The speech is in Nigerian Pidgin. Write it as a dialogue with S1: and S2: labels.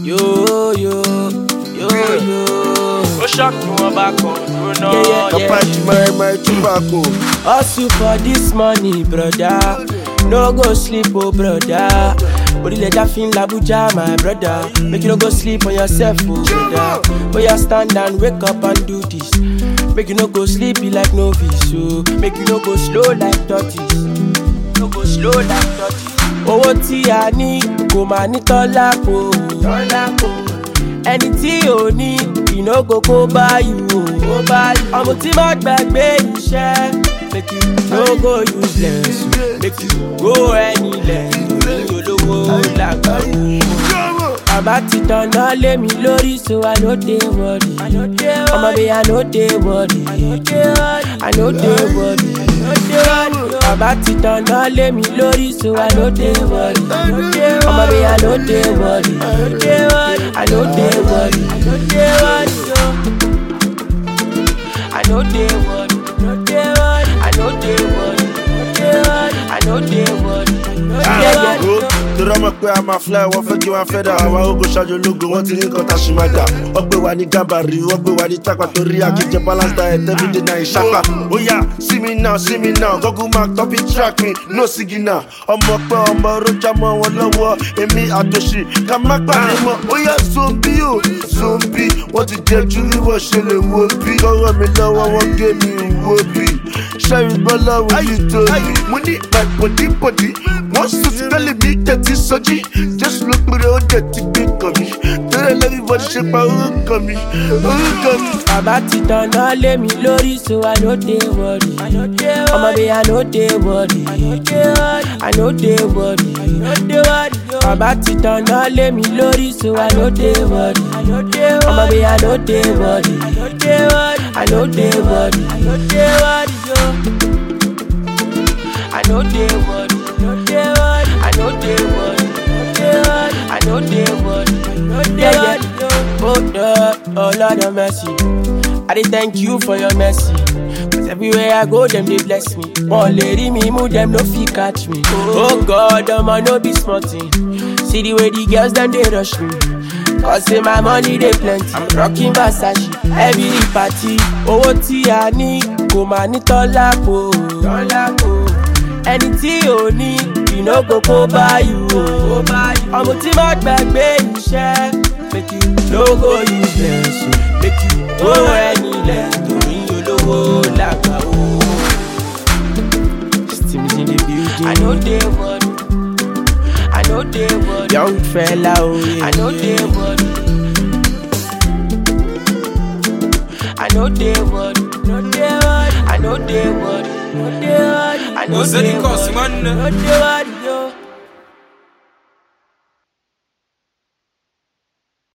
S1: Yo, yo, yo, yo.
S2: ó ṣọ́ọ̀kì wọn bá kan dúró náà.
S1: Yeah, yeah, yeah.
S3: Kapachi my my tobacco.
S1: Hustle for this money, brother. No go sleep, oh brother. Orílẹ̀-èdè fi ń l'Abuja, my brother. Make you no go sleep on yourself, oh brother. Boy, you stand and wake up and do this. Make you no go sleep be like novice, oh. Make you no go slow like tortoise. No go slow like tortoise. Owó tí a ní kò máa ní tọ́lá kò. Tọ́lá kò. Ẹni tí ò ní ìnáwó kó báyìí o. Kó báyìí. Ọmọ tí má gbàgbé iṣẹ́. Make you no go useless. Make you go anywhere. Torí olówó làgbàwó. Bàbá ti tanná lé mi lórí so I no dey worry. Ọmọ mi I no dey worry. I no dey worry. Bàbá ti tanná lé mi lórí so I no dey worry. Ọmọ mi I no dey worry. I no dey worry. I no dey worry. I no dey worry. I no dey worry. Yeah, yeah.
S3: torí ọmọ pé a máa fly wọ́n fẹ́ kí wọ́n fẹ́ dà àwọn ogun ṣáájú ológun wọ́n ti ní nǹkan tá a ṣì máa gbà wọ́n gbé wa ní gàbàrí wọ́n gbé wa ní tápà torí àkíjẹ balance diet everyday na ìṣàpá ó yà sí mi náà sí mi náà google map tọ́pì track mi no signal ọmọ pé ọmọ rojà mọ́ wọn lọ́wọ́ èmi àtòṣì ká má pàdé mọ́ ó yà zombi o zombi wọ́n ti jẹ́ ju wíwọ́ ṣe lè wo bí kọ́rọ́ mi lọ́wọ́ wọ́n gé mi wo bí ṣẹ́yìn gbọ́ lọ́wọ́ yìí tóbi mo ní my body body wọ́n sùn sí tẹ́lẹ̀ mi jẹ́ ti sọ́jí jésù ló pèrè ó jẹ́ ti gbé kàn mí tẹ́lẹ̀ lẹ́yìn bọ́dí ṣe pa orúkọ mi orúkọ mi.
S1: Bàbá ti tanná lé mi lórí so I no dey worry. Ọmọ mi I no dey worry. I no dey worry. Bàbá ti tanná lé mi lórí so I no dey worry. Ọmọ mi I no dey worry. I no dey worry. I no dey worry. I no dey worry. I no dey worry. Yeah, yeah. Oh, Lord, oh Lord of mercy. I dey thank you for your mercy. Cause everywhere I go, them they bless me. One lady me move, them no fit catch me. Oh God, them I no be small thing. See the way the girls them they rush me. Cause say my money they plenty. I'm rocking Versace every party. Owó tí a ní kò máa ní tọ́lá kò. Tọ́lá kò. Ẹni tí ò ní ìnáwó kó báyìí o. Ọmọ tí má gbàgbé iṣẹ́. Make you no go useless o. Make you go anywhere torí olówó làgbà o. Stimmy's in the building. I no dey worry. I no dey worry. Young fella o. Yeah. I no dey worry. I no dey worry. No dey worry. I no dey worry. No dey worry. I no
S2: Ó ṣe ní
S1: dey
S2: kọ̀ọ̀sì
S1: worry.
S2: mọ́ nínú.
S1: No dey worry.